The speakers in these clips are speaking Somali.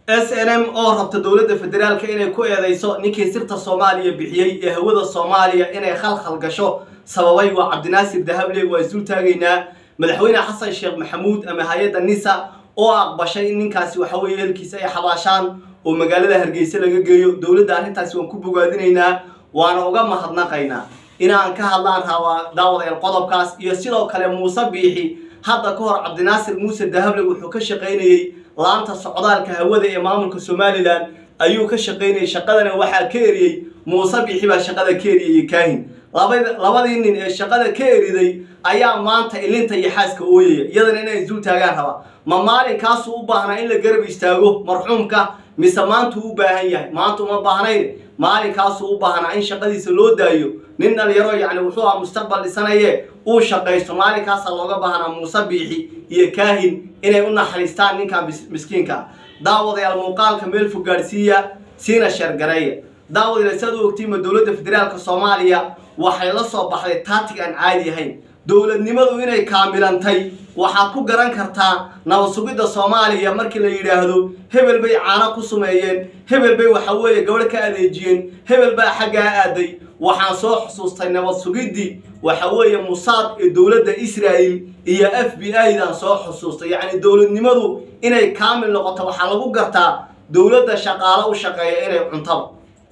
s n m oo rabta dowladda federaalka inay ku eedeyso ninkii sirta soomaaliya bixiyey ee hawada soomaaliya inay khalkhal gasho sababay waa cabdinaasir dahable waa isdul taagaynaa madaxweyne xasan sheekh maxamuud ama hay-adda nisa oo aqbashay in ninkaasi waxa weeye helkiisa ay xabaashaan oo magaalada hargeysa laga geeyo dowladda arrintaasi waan ku bogaadinaynaa waana uga mahadnaqaynaa inaan ka hadlaan rabaa daawadayaal qodobkaas iyo sidoo kale muuse biixi hadda ka hor cabdinaasir muuse dahable wuxuu ka shaqaynayey laanta socdaalka hawada ee maamulka somalilan ayuu ka shaqaynayay shaqadana waxaa ka eriyey muuse biixi baa shaqada ka eriyay kaahin labadii nin ee shaqada ka eriday ayaa maanta ilinta iyo xaaska ooyaya iyadana inay isdul taagaan rabaa ma maalinkaasuu u baahnaa in la garab istaago marxuumka mise maantuu u baahan yahay maanta uma baahnayn maalinkaasuu u baahnaa in shaqadiisa loo daayo nin dhalinyaro yacni wuxuu ah mustaqbal dhisanaye uu shaqaysto maalinkaasa looga baahnaa muuse biixi iyo kaahin inay u naxariistaan ninkan miskiinka daawadayaal muuqaalka meel fog gaadhsiiya siina sheergareeya daawadayaal siaad u ogtiima dowladda federaalka soomaaliya waxay la soo baxday taatig aan caadi ahayn dowladnimadu inay kaamilantay waxaad ku garan kartaa nabad sugidda soomaaliya markii la yidhaahdo hebel bay caano ku sumeeyeen hebel bay waxa weeye gabadh ka adeejiyeen hebel baa xaggaa aaday waxaan soo xusuustay nabad sugiddii waxa weeye musaad ee dowladda israa'il iyo f b i dan soo xusuustay yacni dowladnimadu inay kaamil noqoto waxaa lagu gartaa dowladda shaqaalo u shaqeeya inay cuntaba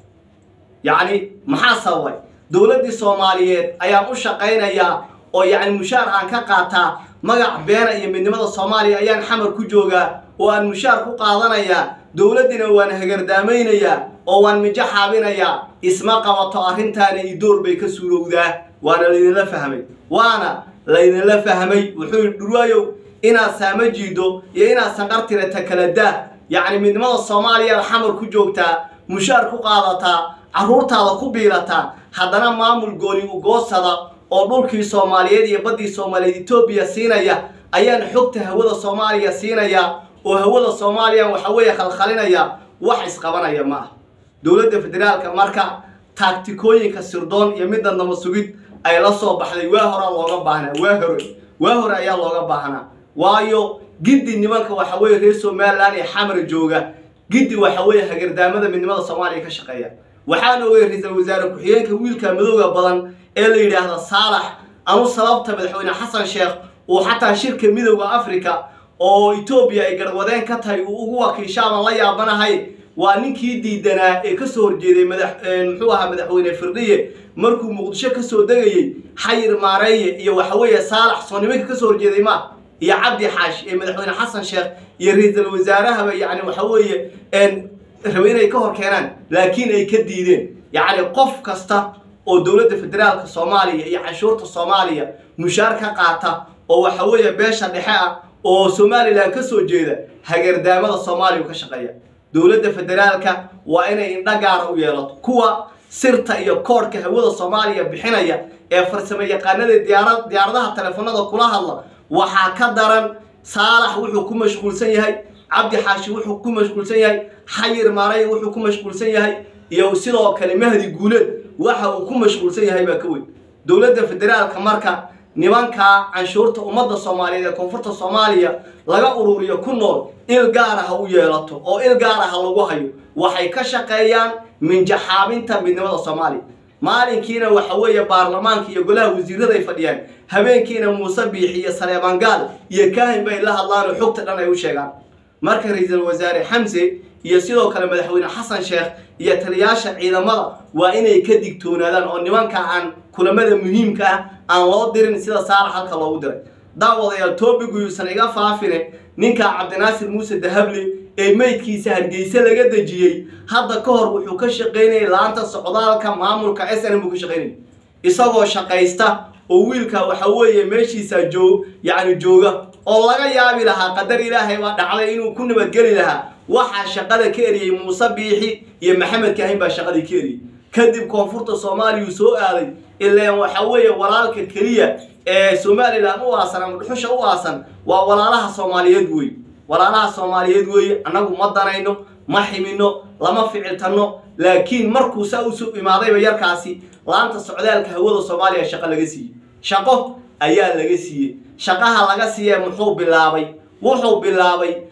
yacni maxaa sababay dowladdii soomaaliyeed ayaan u shaqaynayaa oo yacni mushaar aan ka qaataa magac beena iyo midnimada soomaaliya ayaan xamar ku joogaa oo aan mushaar ku qaadanayaa dowladdina waan hagardaameynayaa oo waan mijo xaabinayaa isma qabato arrintaana idoor bay ka suurowdaa waana laydinla fahmay waana laydinla fahmay wuxuu yidhi dhurwaayow inaad saama jiido iyo inaad sanqartirata kala daa yacni midnimada soomaaliyaad xamar ku joogtaa mushaar ku qaadataa carruurtaada ku biilataa haddana maamul gooni ugoosada oo dhulkii soomaaliyeed iyo baddii soomaaliyeed etoobiya siinaya ayaan xogta hawada soomaaliya siinaya oo hawada soomaaliya waxa weeye khalkhalinaya wax isqabanaya ma ah dowladda federaalka marka taagtikooyinka sirdoon iyo midda nabad sugid ay la soo baxday waa horaa looga baahnaa waa hore waa hore ayaa looga baahnaa waayo giddi nimanka waxa weeye reer somalilan ee xamar jooga giddi waxa weeye hagardaamada midnimada soomaaliya ka shaqeeya waxaan ogay ra-iisul wasaare ku-xigeenka wiilka madowga badan ee la yidhaahda saalax anu sababta madaxweyne xasan sheekh uu xataa shirka midowda africa oo etoobiya ay garwadeen ka tahay uu ugu wakiishaaban la yaabanahay waa ninkii diidanaa ee kasoo horjeeday madax muxuu ahaa madaxweyne firdhiye markuu muqdisho kasoo degayey xayir maareeye iyo waxa weeye saalax soo nimanka kasoo horjeeday ma iyo cabdi xaash ee madaxweyne xasan sheekh iyo ra-iisul wasaarahaba yacni waxa weeye rabe inay ka hor keenaan laakiin ay ka diideen yacni qof kasta oo dowladda federaalka soomaaliya iyo canshuurta soomaaliya mushaar ka qaata oo waxa weeye beesha dhexe ah oo somalilan ka soo jeeda hagardaamada soomaaliya ka shaqeeya dowladda federaalka waa inay indha gaara u yeelato kuwa sirta iyo koodhka hawada soomaaliya bixinaya ee farsamo yaqaanada diyaara diyaaradaha telefoonada kula hadla waxaa ka daran saalax wuxuu ku mashquulsan yahay cabdi xaashi wuxuu ku mashquulsan yahay xayir maaray wuxuu ku mashquulsan yahay iyo sidoo kale mahdi guuleed waxa uu ku mashquulsan yahay baa ka weyn dowladda federaalka marka nimankaa canshuurta ummadda soomaaliyeed ee koonfurta soomaaliya laga ururiyo ku nool il gaara ha u yeelato oo il gaara ha lagu hayo waxay ka shaqeeyaan minjaxaabinta midnimada soomaaliya maalinkiina waxa weeye baarlamaanka iyo golaha wasiirada ay fadhiyaan habeenkiina muuse biixi iyo saleemaan gaal iyo kaahin bay la hadlaan oo xogta dhan ay u sheegaan marka ra-iisul wasaare xamse iyo sidoo kale madaxweyne xasan sheekh iyo taliyaasha ciidamada waa inay ka digtoonaadaan oo nimanka aan kulamada muhiimka ah aan loo dirin sida saalax halka loogu diray daawadayaal toobigu yuusan iga faafine ninka cabdinaasir muuse dahable ee meydkiisa hargeyse laga dejiyey hadda ka hor wuxuu ka shaqaynayay laanta socdaalka maamulka s n buu ka shaqaynayay isagoo shaqaysta oo wiilka waxa weeye meeshiisa joog yacni jooga oo laga yaabi lahaa qadar ilaahay baa dhacday inuu ku nabadgeli lahaa waxaa shaqada ka eriyey muuse biixi iyo maxamed kaahin baa shaqadii ka eriyey kadib koonfurta soomaaliyuu soo aaday ilaan waxa weeye walaalka keliya ee somalilan u aasan ama dhuxusha u aasan waa walaalaha soomaaliyeed wey walaalaha soomaaliyeed weeye annagu ma danayno ma ximino lama ficiltanno laakiin markuu saa usu imaadayba yarkaasi laanta socdaalka hawada soomaaliya shaqo laga siiyey shaqo ayaa laga siiyey shaqaha laga siiye muxuu bilaabay wuxuu bilaabay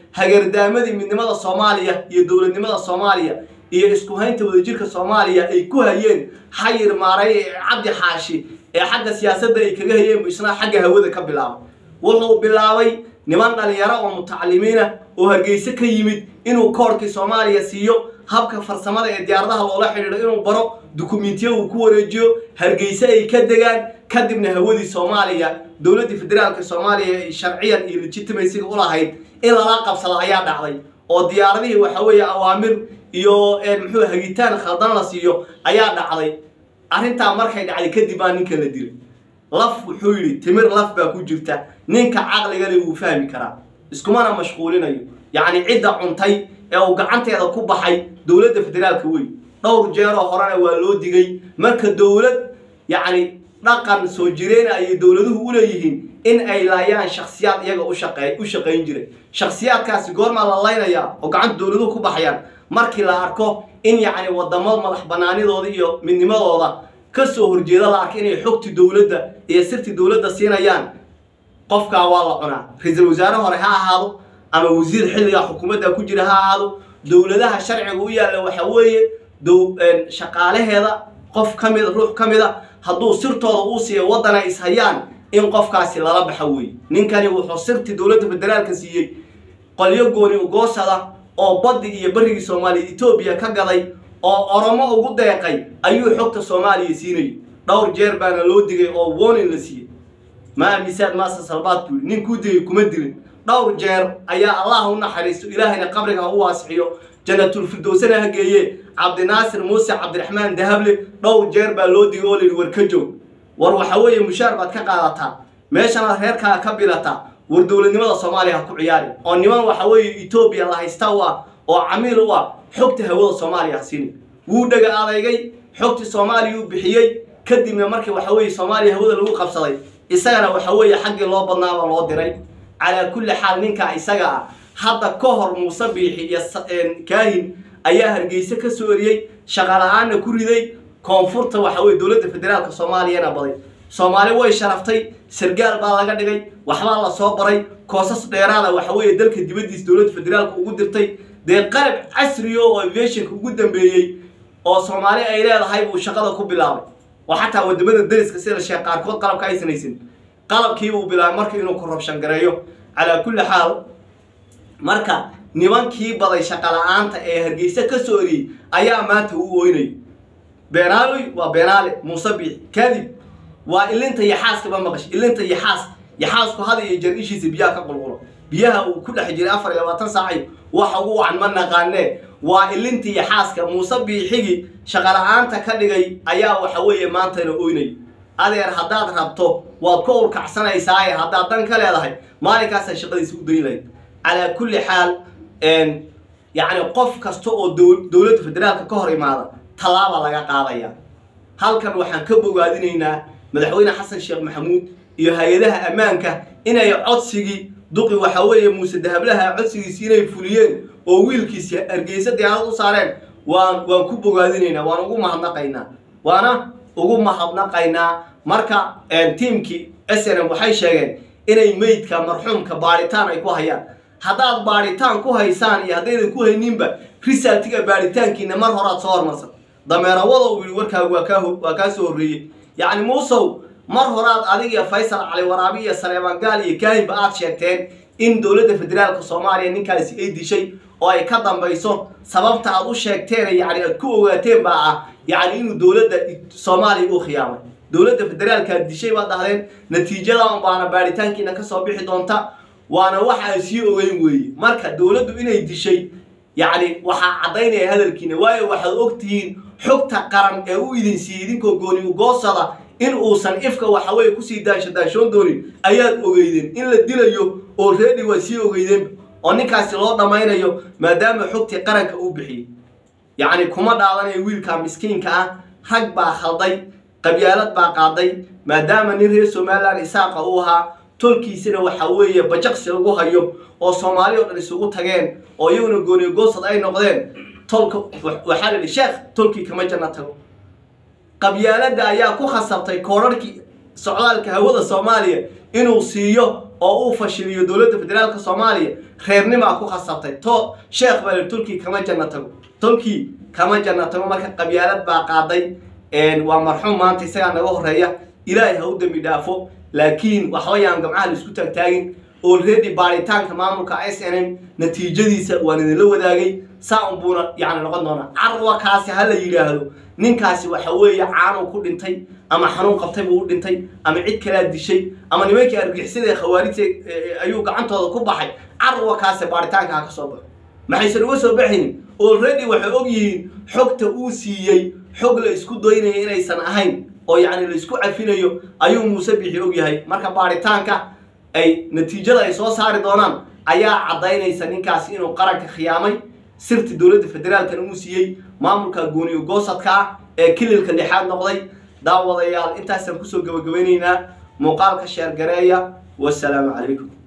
hagardaamadii midnimada soomaaliya iyo dowladnimada soomaaliya iyo isku haynta wadajirka soomaaliya ay ku hayeen xayir maaray ee cabdi xaashi ee xagga siyaasadda ay kaga hayeen buu isna xagga hawada ka bilaabay wuxuu bilaabay niman dhalinyaro oo mutacalimiina oo hargeyse ka yimid inuu koorkii soomaaliya siiyo habka farsamada ee diyaaradaha loola xidhiidho inuu baro dukumentiya uu ku wareejiyo hargeyse ay ka degaan kadibna hawadii soomaaliya dowladdii federaalka soomaaliya ay sharciyan iyo legitimasiga u lahayd in lala qabsado ayaa dhacday oo diyaaradihii waxa weeye awaamir iyo muxuu hagitaan khaldan la siiyo ayaa dhacday arrintaa markay dhacday kadib baa ninka la dilay laf wuxuu yidhi timir laf baa ku jirta ninka caqliga le wuu fahmi karaa iskumana mashquulinayo yacni cidda cuntay ee uu gacanteeda ku baxay dowladda federaalka wey dhowr jeeroo horena waa loo digay marka dowlad yacni dhaqan soo jireena ayay dowladuhu u leeyihiin in ay laayaan shakhsiyaad iyaga u shaqeey u shaqayn jiray shakhsiyaadkaasi goormaa la laynayaa oo gacanta dowladuhu ku baxayaan markii la arko in yacni wadamo madax banaanidooda iyo midnimadooda ka soo horjeeda la arko inay xogti dowladda iyo sirti dowladda siinayaan qofkaa waa la cunaa ra-iisul wasaare hore ha ahaado ama wasiir xilliga xukuumadda ku jira ha ahaado dowladaha sharciga u yaalla waxa weeye shaqaalaheeda qof ka mida ruux ka mida hadduu sirtooda uu siiyo waddan ay ishayaan in qofkaasi lala baxa weeye ninkani wuxuu sirtii dowladda federaalka siiyey qolyo gooni ugoosada oo baddi iyo barrigii soomaaliya etoobiya ka gaday oo oromo ugu deeqay ayuu xogta soomaaliya siinayay dhowr jeer baana loo digay oo warning la siiyey maa misaad maasa salbaad buu nin kuu digay kuma dilin dhowr jeer ayaa allah u naxariisto ilaahayna qabriga ha u waasixiyo janatulfirdowsana ha geeye cabdinaasir muuse cabdiraxmaan dahable dhowr jeer baa loo digay oo la yidhi war ka joog war waxa weeye mushaar baad ka qaadataa meeshanaad reerkaa ka bilataa war dowladnimada soomaaliya ha ku ciyaari oo niman waxa weeye etoobiya la haysta u ah oo camiil u ah xogta hawada soomaaliya ha siini wuu dhega adeygay xogtii soomaaliya uu bixiyey kadibna markii waxa weeye soomaaliya hawada lagu qabsaday isagana waxa weeye xaggii loo badnaaba loo diray calaa kulli xaal ninkaa isaga ah hadda ka hor muuse biixi iyo kaahin ayaa hargeyse ka soo eriyey shaqala-aanna ku riday koonfurta waxa weye dowladda federaalka soomaaliyana baday soomaali way sharaftay sargaal baa laga dhigay waxbaa la soo baray koosas dheeraada waxa weeye dalka dibaddiisa dowladda federaalka ugu dirtay dee qalab casriyo oo aviationka ugu dambeeyey oo soomaali ay leedahay buu shaqada ku bilaabay oo xataa wadamada dariska sida sheekh qaarkood qalabka aysan haysan qalabkiibuu bilaabay marka inuu korrubshan gareeyo calaa kulli xaal marka nimankii baday shaqala-aanta ee hargeysa ka soo eriyey ayaa maanta u ooynay beenaaloy waa beenaale muuse biix kadib waa ilinta yaxaaskaba maqash ilinta yaxaas yaxaasku hada iyo jar ishiisa biyaha ka qulqulo biyaha uu ku dhex jiray afar iyo labaatan saacayo waxa ugu wacan ma naqaanee waa ilintii yaxaaska muuse biixigii shaqala-aanta ka dhigay ayaa waxa weeye maantana oynay adeer haddaad rabto waad ku urkacsanaysaa haddaad dan ka leedahay maalinkaasaa shaqadiisa u dayn lahayd calaa kulli xaal yacni qof kasta oo dowladda federaalka ka hor imaada tallaaba laga qaadaya halkan waxaan ka bogaadinaynaa madaxweyne xasan sheekh maxamuud iyo hay-adaha ammaanka inay codsigii duqi waxa weeye muuse dahablaha codsigiisi inay fuliyeen oo wiilkiisi hargeysa diyaarad u saareen waan waan ku bogaadinaynaa waan ugu mahadnaqaynaa waana ugu mahadnaqaynaa marka tiimkii s n m waxay sheegeen inay meydka marxuumka baadhitaan ay ku hayaan haddaad baadhitaan ku haysaan iyo haddaydan ku hayninba risaltiga baadhitaankiina mar horaad soo hormarsan dameerawada uu yihi warkaagu waa kaa waa kaa soo horreeyey yacni muusow mar horaad adig iyo faysal cali waraabi iyo saleebaan gaal iyo kaahinba aad sheegteen in dowladda federaalka soomaaliya ninkaasi ay dishay oo ay ka dambayso sababta aad u sheegteen yacni aad ku ogaateen baa ah yacni inuu dowladda soomaaliya uu khiyaamay dowladda federaalkaad dishay baad dhahdeen natiijadan baana baadhitaankiina kasoo bixi doonta waana wax aan sii ogeyn weeye marka dowladdu inay dishay yacni waxaa caddaynaya hadalkiina waayo waxaad ogtihiin xogta qaran ee u idin siiyey idinkoo gooni ugoosada in uusan ifka waxa weye kusii daasha daashoon doonin ayaad ogeydeen in la dilayo oo reedi waa sii ogeydeenba oo ninkaasi loo dhammaynayo maadaama xogtii qaranka uu bixiyey yacni kuma dhaadanayo wiilka miskiinka ah rag baa khalday qabyaalad baa qaaday maadaama nin reer somalilan isaaqa uu ahaa tolkiisina waxa weeye bajaqsi lagu hayo oo soomaali oo dhan isugu tageen oo iyaguna goonigoosad ay noqdeen tolka waxaa la yidhi sheekh tolkii kama janna tago qabyaaladda ayaa ku khasabtay koorarhkii socdaalka hawada soomaaliya inuu siiyo oo uu fashiliyo dowladda federaalka soomaaliya reernimaa ku khasabtay to sheekh bale tolkii kama janna tago tolkii kama janna tago marka qabyaalad baa qaaday waa marxuum maanta isagaa naga horeeya ilaahay ha u dembi dhaafo laakiin waxbayaan gamcaha la isku taagtaagin already baaritaanka maamulka s n m natiijadiisa waan idinla wadaagay saa un buuna yani noqon doonaa carwa kaasi ha la yidhaahdo ninkaasi waxa weeye caanuu ku dhintay ama xanuun qabtay buu u dhintay ama cid kalaa dishay ama nimankii argixisada ee khawaarijta ayuu gacantooda ku baxay carwa kaasi baaritaanka ha ka soo baxo maxaysan uga soo baxaynin already waxay og yihiin xogta uu siiyey xog la isku doynaya inaysan ahayn oo yacni la isku cafinayo ayuu muuse bixi og yahay marka baaritaanka ay natiijada ay soo saari doonaan ayaa caddaynaysa ninkaasi inuu qaranka khiyaamay sirti dowladda federaalkan uu siiyey maamulka gooniyo goosadka ah ee kililka lixaad noqday daawadayaal intaasaan kusoo gabagabaynaynaa muuqaalka sheergareeya wasalaamu calaykum